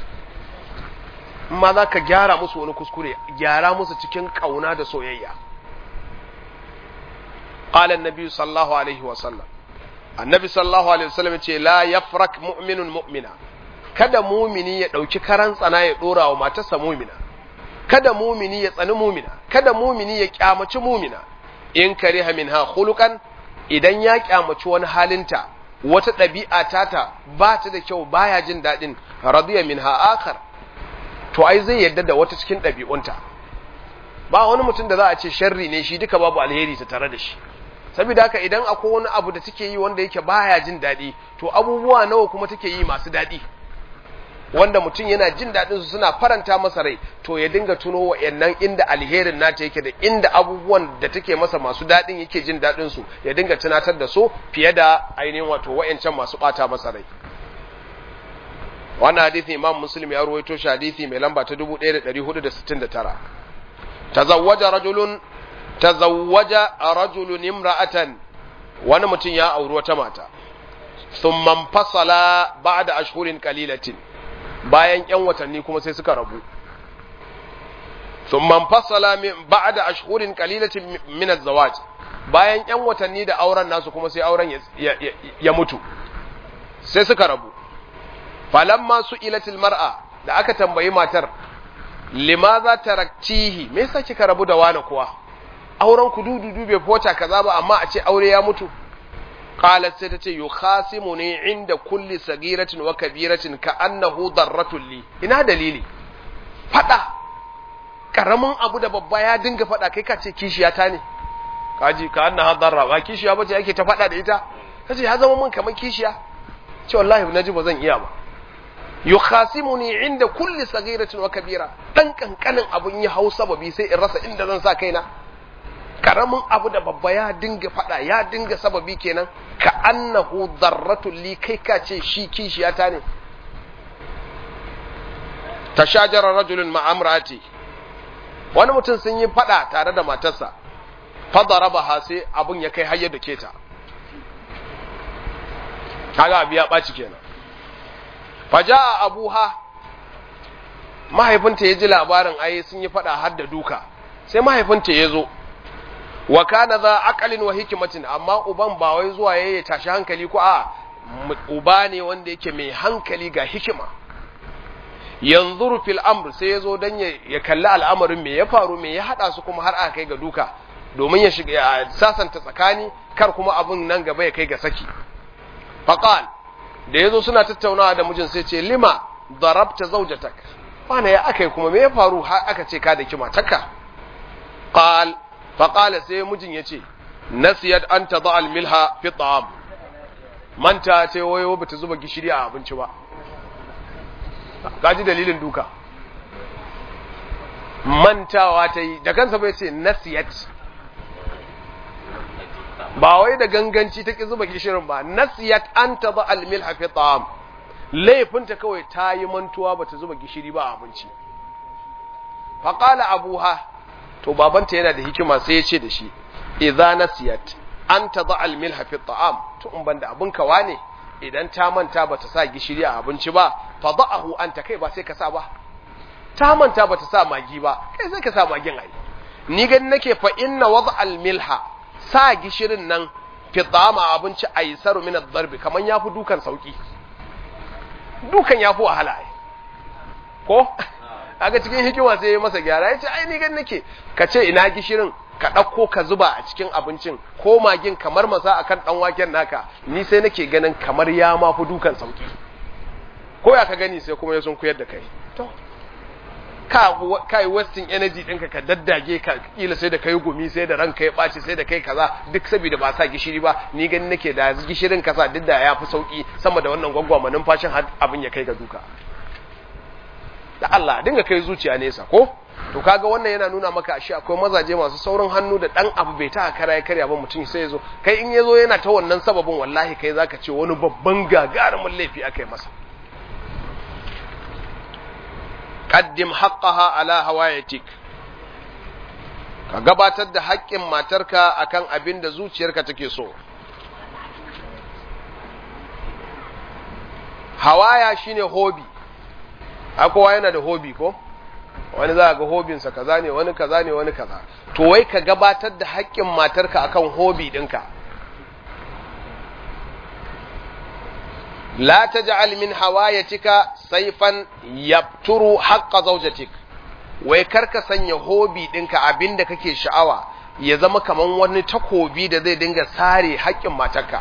ma za ka gyara musu wani kuskure gyara musu cikin ƙauna da soyayya ƙalan nabi sallallahu alaihi wasallam annabi sallallahu alaihi wasallam ce la yafrak mu'minun mu'mina kada mumini ya ɗauki karan tsana ya ɗora wa matarsa mumina kada mumini ya tsani mumina kada mumini ya kyamaci mumina in kariha minha khuluqan idan ya kyamaci wani halinta wata ɗabi'a tata ba ta da kyau baya jin daɗin radiya minha akhar to ai zai yadda da wata cikin ɗabi'unta ba wani mutum da za a ce sharri ne shi duka babu alheri ta tare da shi saboda haka idan akwai wani abu da take yi wanda yake baya jin daɗi to abubuwa nawa kuma take yi masu daɗi wanda mutum yana jin daɗin su suna faranta masa rai to ya dinga tuno wa'annan inda alherin nata yake da inda abubuwan da take masa masu daɗin yake jin daɗin su ya dinga tunatar da su fiye da ainihin wato wa'ancan masu ɓata masa rai wannan hadithi imam muslim ya ruwaito shi hadithi mai lamba ta 1469 tazawwaja rajulun tazawwaja rajulun imra'atan wani mutum ya auri wata mata thumma fasala ba'da ashhurin qalilatin bayan yan watanni kuma sai suka rabu thumma fasala ba'da ashhurin qalilatin min az-zawaj bayan yan watanni da auren nasu kuma sai auren ya mutu sai suka rabu falamma su ilatil mar'a da aka tambayi matar limaza taraktihi me yasa kika rabu da wani kuwa auren ku dudu bai fota kaza ba amma a ce aure ya mutu qalat sai tace yukhasimuni inda kulli sagiratin wa kabiratin ka annahu darratul li ina dalili fada karamin abu da babba ya dinga fada kai ka ce kishiya ta ne kaji ka annaha darra ba kishiya bace ake ta fada da ita kace ya zama mun kamar kishiya ce wallahi naji ba zan iya ba yukhasimuni inda kulli saghiratin wa kabira dan kankanin abun ya hau sababi sai in rasa inda zan sa kaina karamin abu da babba ya dinga fada ya dinga sababi kenan ka annahu darratul li kai ka ce shi kishiyata ne tashajara rajulun ma'amrati wani mutum sun yi fada tare da matarsa fadaraba ha sai abun ya kai hayar da keta kaga abu ya ɓaci kenan faja abuha mahaifinta ya ji labarin ai sun yi fada har da duka sai mahaifinta ya zo wa kana za aqalin wa hikmatin amma uban ba wai zuwa yayi tashi hankali ko a uba ne wanda yake mai hankali ga hikima yanzuru fil amr sai yazo dan ya kalli al'amarin me ya faru me ya hada su kuma har aka kai ga duka domin ya shiga ya sasanta tsakani kar kuma abun nan gaba ya kai ga saki faqal da yazo suna tattaunawa da mijin sai ce lima darabta zawjatak wana ya akai kuma me ya faru har aka ce ka da kima takka qal faqala sai mijin yace nasiyat an tada al milha fi ta'am manta ce wayo bata zuba gishiri a abinci ba kaji dalilin duka mantawa ta yi da kansa bai ce nasiyat ba wai da ganganci ta ki zuba gishirin ba nasiyat an ta ba almil hafi ta'am laifinta kawai ta yi mantuwa ba ta zuba gishiri ba a abinci faƙala abuha to babanta yana da hikima sai ya ce da shi idza nasiyat an ta ba almil hafi ta'am to in ban da abin kawa ne idan ta manta ba ta sa gishiri a abinci ba fa da'ahu anta kai ba sai ka sa ba ta manta ba ta sa magi ba kai sai ka sa magin ai ni gani nake fa inna wada al milha sa gishirin nan fi dama abinci aisaru min ad-darb kaman yafi dukan sauki dukan yafi wahala ai ko kaga cikin hikima sai ya masa gyara yace ai ni gani nake ka ce ina gishirin ka ɗauko ka zuba a cikin abincin ko magin kamar masa akan ɗan waken naka ni sai nake ganin kamar ya ma fi dukan sauki ko ya ka gani sai kuma ya sun koyar da kai to ka kai wasting energy ɗinka ka daddage ka kila sai da kai gumi sai da ranka ya ɓaci sai da kai kaza duk saboda ba sa gishiri ba ni gani nake da gishirin kasa duk da ya fi sauki sama da wannan gwagwama numfashin abin ya kai ga duka da Allah dinga kai zuciya nesa ko to kaga wannan yana nuna maka ashe akwai mazaje masu saurin hannu da dan abu bai ta kara ya karya ba mutum sai yazo kai in yazo yana ta wannan sababin wallahi kai zaka ce wani babban gagarumin laifi akai masa qaddim haqqaha ala hawayatik ka gabatar da haƙƙin matarka akan abin da zuciyarka take so hawaya shine hobby kowa yana da hobi ko wani za ga hobinsa kaza ne wani kaza ne wani kaza to wai ka gabatar da haƙƙin matarka akan hobi ɗinka la taj'al min hawayatika sayfan yabturu haqqa zawjatik wai karka sanya hobi ɗinka abinda kake sha'awa ya zama kaman wani takobi da zai dinga sare haƙƙin matarka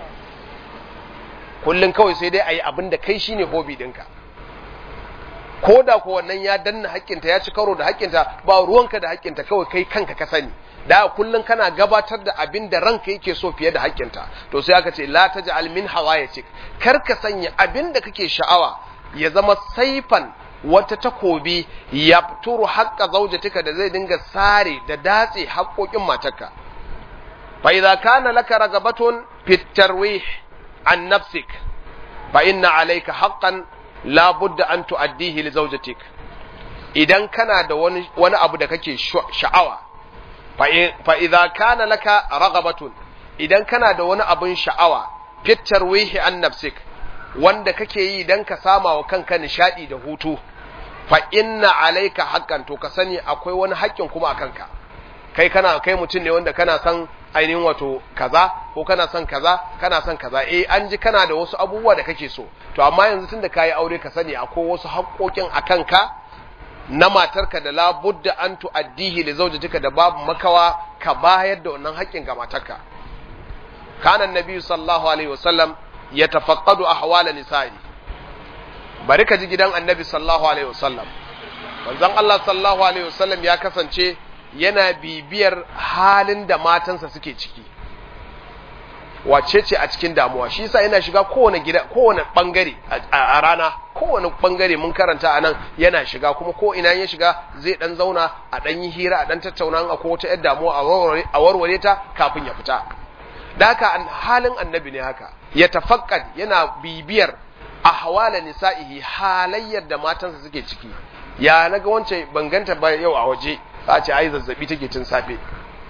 kullun kawai sai dai ayi abinda kai shine hobi ɗinka ko da ko wannan ya danna haƙƙinta ya ci karo da haƙƙinta ba ruwanka da haƙƙinta kawai kai kanka ka sani da kullun kana gabatar da abin da ranka yake so fiye da haƙƙinta to sai aka ce la taj'al min hawayatik kar ka sanya abin da kake sha'awa ya zama saifan wata takobi yafturu haqqa zawjatika da zai dinga sare da datse haƙƙoƙin matarka fa idza kana laka ragabatun fit tarwih an nafsik fa inna alayka haqqan la budda an tu'addihi li zawjatik idan kana da wani wani abu da kake sha'awa fa idza kana laka raghabatun idan kana da wani abun sha'awa fitar wihi an nafsik wanda kake yi dan ka sama wa kanka nishadi da hutu fa inna alayka haqqan to ka sani akwai wani haƙƙin kuma akan ka kai kana kai mutum ne wanda kana son ainihin wato kaza ko kana son kaza kana son kaza eh an ji kana da wasu abubuwa da kake so to amma yanzu tunda kayi aure ka sani akwai wasu haƙoƙin akan ka na matarka da labudda an tu'addihi li zawjatika da babu makawa ka bayar da wannan haƙƙin ga matarka kana annabi sallallahu alaihi wasallam yatafaqqadu ahwala nisa'i bari ka ji gidan annabi sallallahu alaihi wasallam manzon Allah sallallahu alaihi wasallam ya kasance yana bibiyar halin da matansa suke ciki wace ce a cikin damuwa shi yasa yana shiga kowane gida kowane bangare a rana kowane bangare mun karanta anan yana shiga kuma ko ina ya shiga zai dan zauna a dan yi hira a dan tattauna a ko wata yar damuwa a warware ta kafin ya fita da haka halin annabi ne haka ya tafakkad yana bibiyar ahwala nisa'ihi halayyar da matansa suke ciki ya naga wance banganta ba yau a waje a ce ai zazzabi take tun safe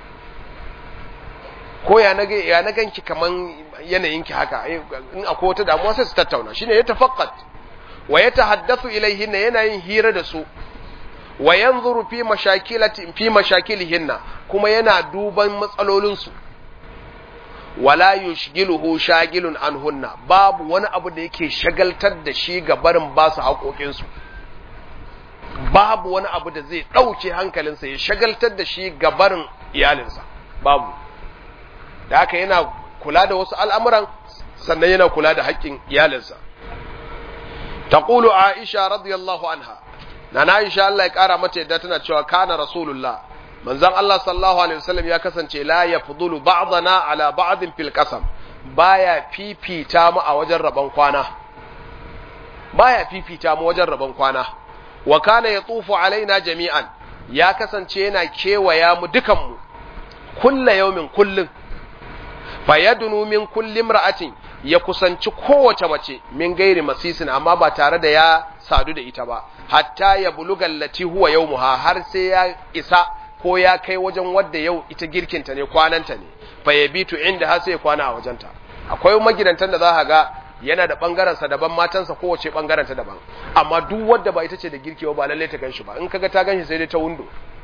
ko ya naga ya na ganki kaman yanayin ki haka in akwai wata damuwa sai su tattauna shine ya tafaqqat wa yatahaddathu ilayhinna yana yin hira da su wa yanzuru fi mashakilati fi mashakilihinna kuma yana duban matsalolin su wala yushgiluhu shagilun anhunna babu wani abu da yake shagaltar da shi ga barin ba su haƙoƙin su babu wani abu da zai ɗauke hankalinsa ya shagaltar da shi ga barin iyalinsa babu da haka yana kula da wasu al'amuran sannan yana kula da haƙƙin iyalinsa. Taƙulu Aisha radiyallahu anha, na na Aisha Allah ya ƙara mata yadda tana cewa kana Rasulullah, manzan Allah sallallahu Alaihi wasallam ya kasance la ya fudulu ba'dana ala ba'din fil qasam baya fifita mu a wajen rabon kwana. Baya fifita mu wajen rabon kwana. Wa kana ya tufu alaina jami'an, ya kasance yana kewaya mu dukanmu, kulla yaumin kullum. fayadunu min kulli imra'atin ya kusanci kowace mace min gairi masisin amma ba tare da ya sadu da ita ba hatta ya bulugal lati huwa yawmuha har sai ya isa ko ya kai wajen wadda yau ita girkinta ne kwananta ne fa yabitu inda har sai ya kwana a wajenta akwai magidantan da za ka ga yana da bangaren sa daban matansa kowace bangaren ta daban amma duk wadda ba ita ce da girkewa ba lalle ta ganshi ba in kaga ta ganshi sai dai ta windo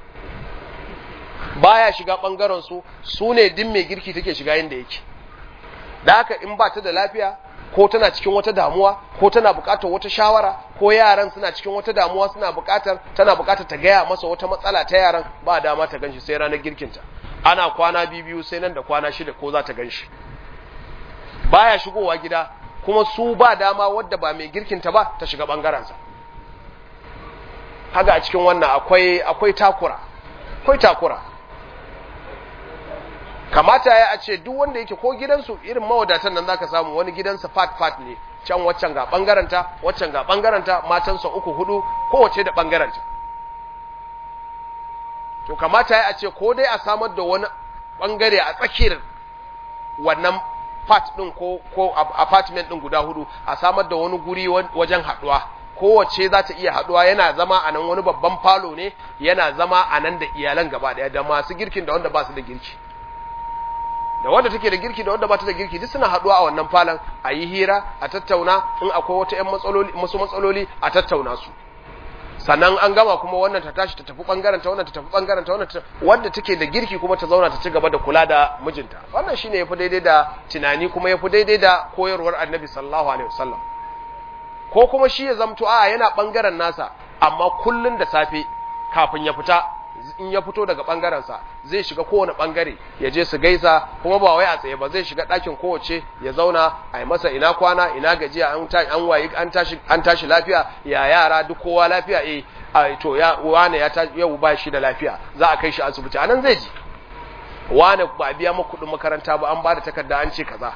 baya shiga bangaren su su ne din mai girki take shiga inda yake da haka in ba ta da lafiya ko tana cikin wata damuwa ko tana bukatar wata shawara ko yaran suna cikin wata damuwa suna bukatar tana bukatar ta gaya masa wata matsala ta yaran ba dama ta ganshi sai ranar girkinta ana kwana biyu sai nan da kwana shida ko za ta ganshi baya shigowa gida kuma su ba dama wadda ba mai girkinta ba ta shiga bangarensa haka a cikin wannan akwai akwai takura akwai takura kamata ya a ce duk wanda yake ko gidansu irin mawadatan nan zaka samu wani gidansa fat fat ne can waccan ga bangaranta waccan ga bangaranta matansa uku hudu kowace da bangaranta to kamata ya a ce ko dai a samar da wani bangare a tsakiyar wannan fat din ko ko apartment din guda hudu a samar da wani guri wajen haduwa kowace za ta iya haduwa yana zama a nan wani babban falo ne yana zama a nan da iyalan gaba daya da masu girkin da wanda ba su da girki da wanda take da girki da wanda ba ta da girki duk suna haduwa a wannan falon a yi hira a tattauna in akwai wata ƴan matsaloli masu matsaloli a tattauna su sannan an gama kuma wannan ta tashi ta tafi bangaren ta wannan ta tafi bangaren ta wannan ta wanda take da girki kuma ta zauna ta ci gaba da kula da mijinta wannan shine yafi daidai da tunani kuma yafi daidai da koyarwar Annabi sallallahu alaihi wasallam ko kuma shi ya zamto a yana bangaren nasa amma kullun da safe kafin ya fita in ya fito daga bangarensa zai shiga kowane bangare ya je su gaisa kuma ba wai a tsaye ba zai shiga ɗakin kowace ya zauna a yi masa ina kwana ina gajiya an ta an wayi an tashi an tashi lafiya ya yara duk kowa lafiya eh to ya wane ya tashi yau ba shi da lafiya za a kai shi asibiti anan zai ji wane ba biya maka kuɗin makaranta ba an ba da takarda an ce kaza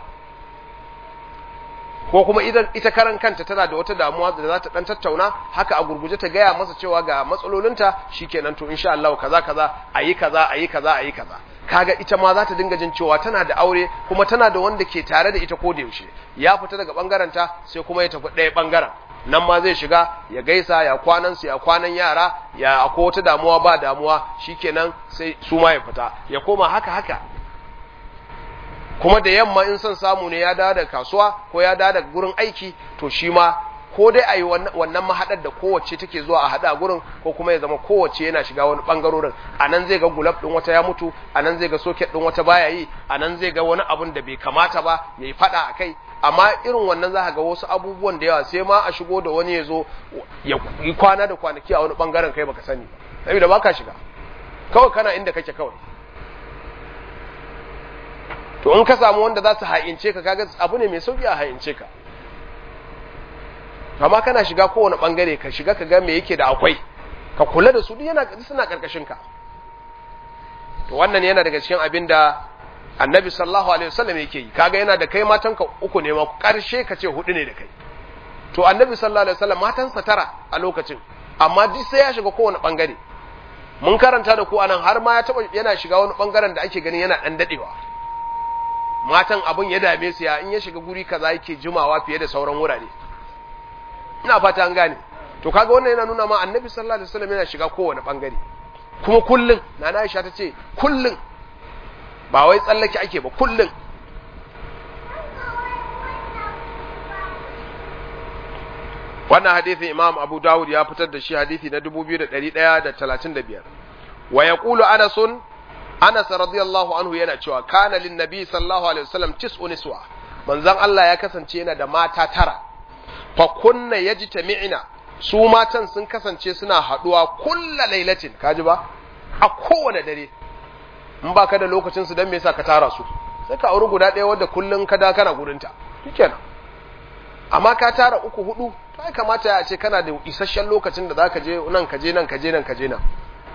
ko kuma idan ita karan kanta tana da wata damuwa da za ta dan tattauna haka a gurguje ta gaya masa cewa ga matsalolinta shikenan to insha Allah kaza kaza ayi kaza ayi kaza ayi kaza kaga ita ma za ta dinga jin cewa tana da aure kuma tana da wanda ke tare da ita ko da yaushe ya fita daga bangaren ta sai kuma ya tafi ɗaya bangaren nan ma zai shiga ya gaisa ya kwanan su ya kwanan yara ya akwai wata damuwa ba damuwa shikenan sai su ma ya fita ya koma haka haka kuma da yamma in son samu ne ya dawo daga kasuwa ko ya dawo daga gurin aiki to shi ma ko dai a yi wannan mahaɗar da kowace take zuwa a haɗa gurin ko kuma ya zama kowace yana shiga wani ɓangarorin a nan zai ga gulab ɗin wata ya mutu a nan zai ga soket ɗin wata baya yi a nan zai ga wani abun da bai kamata ba ya yi faɗa a kai amma irin wannan za ga wasu abubuwan da yawa sai ma a shigo da wani ya zo ya yi kwana da kwanaki a wani ɓangaren kai baka sani ba saboda baka shiga kawai kana inda kake kawai to in ka samu wanda za su ha'ince ka kaga abu ne mai sauki a ha'ince ka amma kana shiga kowane bangare ka shiga ka ga me yake da akwai ka kula da su duk yana suna karkashin ka to wannan yana daga cikin abin da annabi sallallahu alaihi wasallam yake yi kaga yana da kai matanka uku ne ma karshe ka ce hudu ne da kai to annabi sallallahu alaihi wasallam matansa tara a lokacin amma duk sai ya shiga kowane bangare mun karanta da ku anan har ma ya taba yana shiga wani bangaren da ake gani yana dan dadewa matan abun ya dame su ya in ya shiga guri kaza yake jimawa fiye da sauran wurare ina fata an gane to kaga wannan yana nuna ma annabi sallallahu alaihi wasallam yana shiga kowane bangare kuma kullun nana Aisha ta ce kullun ba wai tsallake ake ba kullun wannan hadisin Imam Abu Dawud ya fitar da shi hadisi na 2135 wa yaqulu Anas Anas radiyallahu anhu yana cewa kana lin nabi sallallahu alaihi wasallam tis'u niswa manzon Allah ya kasance yana da mata tara fa kunna yajtami'na su matan sun kasance suna haduwa kulla lailatin kaji ba a kowane dare in baka da lokacin su dan me yasa ka tara su sai ka auri guda ɗaya wadda kullun ka da kana gurinta shikenan amma ka tara uku hudu to ai kamata ya ce kana da isasshen lokacin da zaka je nan ka je nan ka je nan ka je nan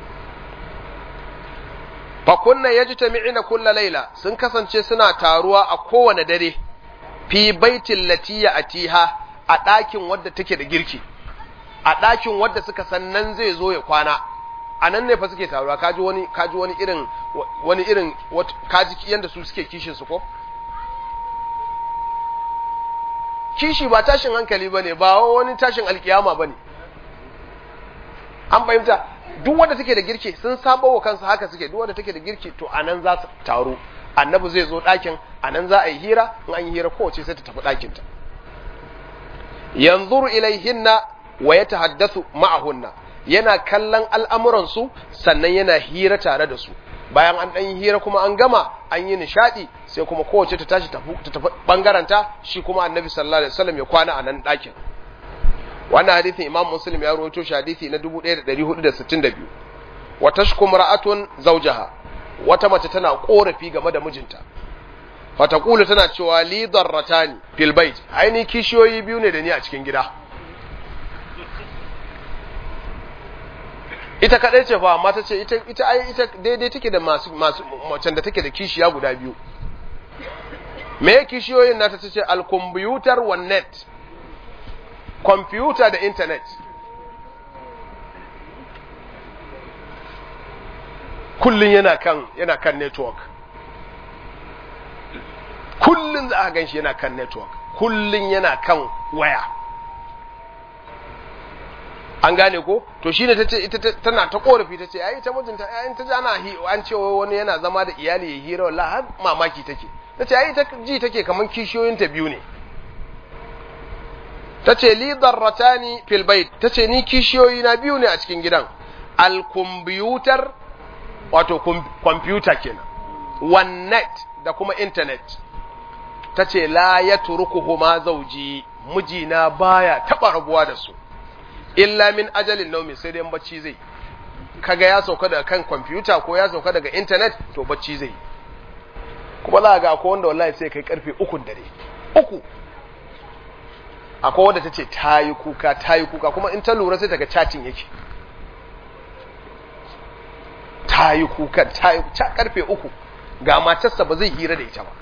fa kunna yajtami'ina kulla laila sun kasance suna taruwa a kowane dare fi baitin latiya atiha a ɗakin wadda take da girki a ɗakin wadda suka san nan zai zo ya kwana a nan ne fa suke taruwa kaji wani kaji wani irin wani irin kaji yanda su suke kishin su ko kishi ba tashin hankali bane ba wani tashin alkiyama bane an fahimta duk wanda take da girki sun sabo wa kansu haka suke duk wanda take da girki to anan za su taru annabi zai zo ɗakin anan za a yi hira in an yi hira kowace sai ta tafi ɗakinta yanzuru ilaihinna wa ya tahaddathu ma'ahunna yana kallon al'amuransu sannan yana hira tare da su bayan an ɗan yi hira kuma an gama an yi nishaɗi sai kuma kowace ta tashi ta tafi ɓangaranta shi kuma annabi sallallahu alaihi wasallam ya kwana a nan ɗakin wannan hadithin imam muslim ya rawaito shi hadithi na 1462 wa tashkum ra'atun zawjaha wata mace tana korafi game da mijinta fatakulu tana cewa li darratani fil bait aini kishiyoyi biyu ne da ni a cikin gida ita kadai ce fa amma ta ce ita ita ai ita daidai take da masu masu macen da take da kishiya guda biyu me kishiyoyin nata ta ce al computer wan net computer da internet kullun yana kan yana kan network kullun za a gan shi yana kan network kullun yana kan waya an gane ko to shine tace ita tana ta korafi tace ai ta mijinta ai ta ji ana an ce wani yana zama da iyali ya hira wallahi har mamaki take tace ai ta ji take kaman kishiyoyin ta biyu ne tace li darratani fil bait tace ni kishiyoyi na biyu ne a cikin gidan al computer wato computer kenan one net da kuma internet tace la yatrukuhuma zawji mijina baya taba rabuwa da su illa min ajalin naumi sai dai bacci zai kaga ya sauka daga kan kwamfuta ko ya sauka daga intanet to bacci zai kuma za ga akwai wanda wallahi sai kai karfe uku dare uku akwai wanda ta ce ta yi kuka ta yi kuka kuma in ta lura sai ta ga cacin yake ta yi kuka ta yi karfe uku ga matarsa ba zai hira da ita ba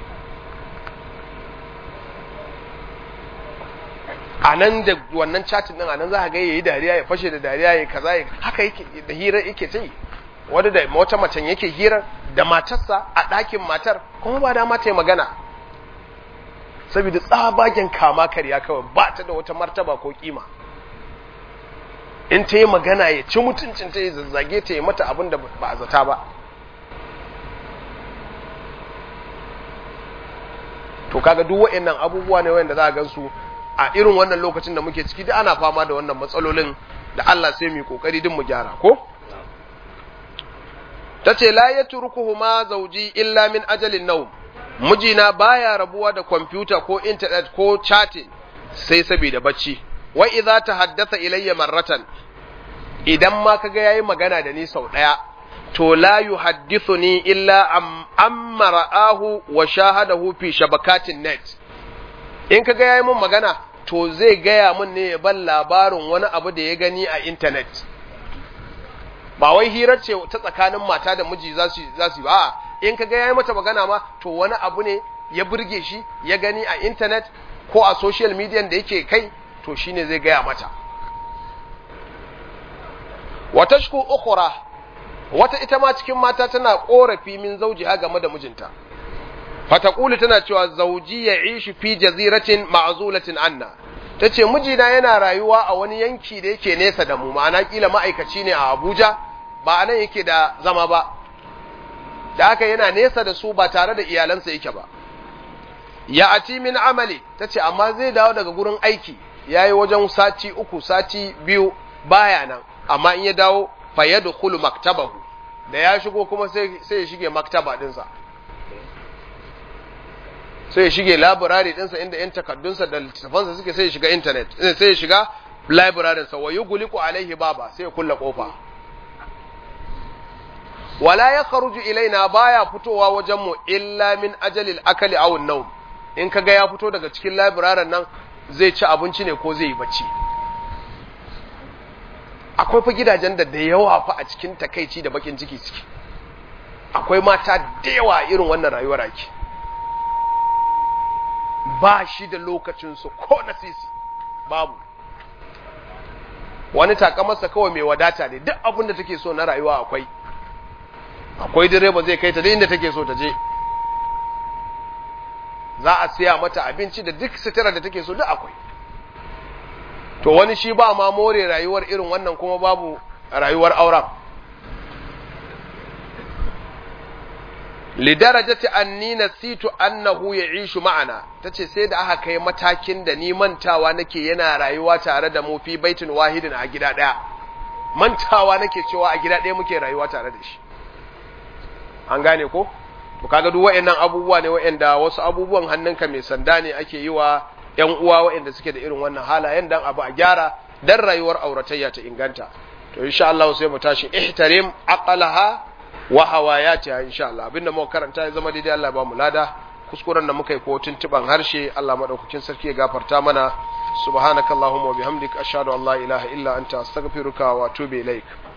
a nan da wannan chatin din a nan za ka ga yayi dariya ya fashe da dariya ya kaza ya haka yake da hira yake ta yi wanda da wata macen yake hira da matarsa a ɗakin matar kuma ba da mata magana saboda tsabagen kama karya kawai ba ta da wata martaba ko kima in ta yi magana ya ci mutuncin ta ya zazzage ta yi mata abin da ba a zata ba to kaga duk waɗannan abubuwa ne wanda za a gansu a irin wannan lokacin da muke ciki da ana fama da wannan matsalolin da Allah sai mu kokari din mu gyara ko tace la yatrukuhuma zawji illa min ajalin nawm mijina baya rabuwa da kwamfuta ko internet ko chatting sai saboda bacci wa idza tahaddatha ilayya marratan idan ma kaga yayi magana da ni sau daya to la yuhaddithuni illa am amma ra'ahu wa shahadahu fi shabakatin net in kaga yayi mun magana to zai gaya mun ne ya ban labarin wani abu da ya gani a intanet ba wai hirar ce ta tsakanin mata da miji za su za su ba in kaga yayi mata magana ma to wani abu ne ya burge shi ya gani a internet ko a social media da yake kai to shine zai gaya mata wata shku ukhra wata ita ma cikin mata tana korafi min zaujiha game da mijinta fataqulu tana cewa zauji ya ishi fi jaziratin ma'zulatin anna tace mijina yana rayuwa a wani yanki da yake nesa da mu ma'ana kila ma'aikaci ne a Abuja ba anan yake da zama ba da haka yana nesa da su ba tare da iyalansa yake ba ya ati min amali tace amma zai dawo daga gurin aiki yayi wajen sati uku sati biyu baya nan amma in ya dawo fa yadkhulu maktabahu da ya shigo kuma sai sai ya shige maktaba dinsa sai ya shige library dinsa inda yan takaddunsa da littafansa suke sai ya shiga internet sai ya shiga library sa wa yughliqu alaihi baba sai ya kulla kofa wala ya kharuju ilaina baya fitowa wajen mu illa min ajalil akali aw an-nawm in kaga ya fito daga cikin library nan zai ci abinci ne ko zai yi bacci akwai fa gidajen da da yawa fa a cikin takaici da bakin ciki suke akwai mata da yawa irin wannan rayuwar ake ba shi da lokacin su ko na sisi babu wani takamarsa kawai mai wadata ne duk abin da take so na rayuwa akwai akwai direba zai kai ta da inda take so ta je za a siya mata abinci da duk sutura da take so duk akwai to wani shi ba ma more rayuwar irin wannan kuma babu rayuwar auren lidarajati anni nasitu annahu ya'ishu ma'ana tace sai da aka kai matakin da ni mantawa nake yana rayuwa tare da mu fi baitin wahidin a gida daya mantawa nake cewa a gida daya muke rayuwa tare da shi an gane ko to kaga duk waɗannan abubuwa ne waɗanda wasu abubuwan hannunka mai sanda ne ake yi wa ƴan uwa waɗanda suke da irin wannan halayen dan abu a gyara dan rayuwar auratayya ta inganta to insha Allah sai mu tashi ihtarim aqalaha wa hawayatiha insha Allah abinda muka karanta ya zama daidai Allah ba mu lada kuskuren da muka yi ko tuntuban harshe Allah madaukakin sarki ya gafarta mana subhanakallahumma wa bihamdika ashhadu an la ilaha illa anta astaghfiruka wa atubu ilaik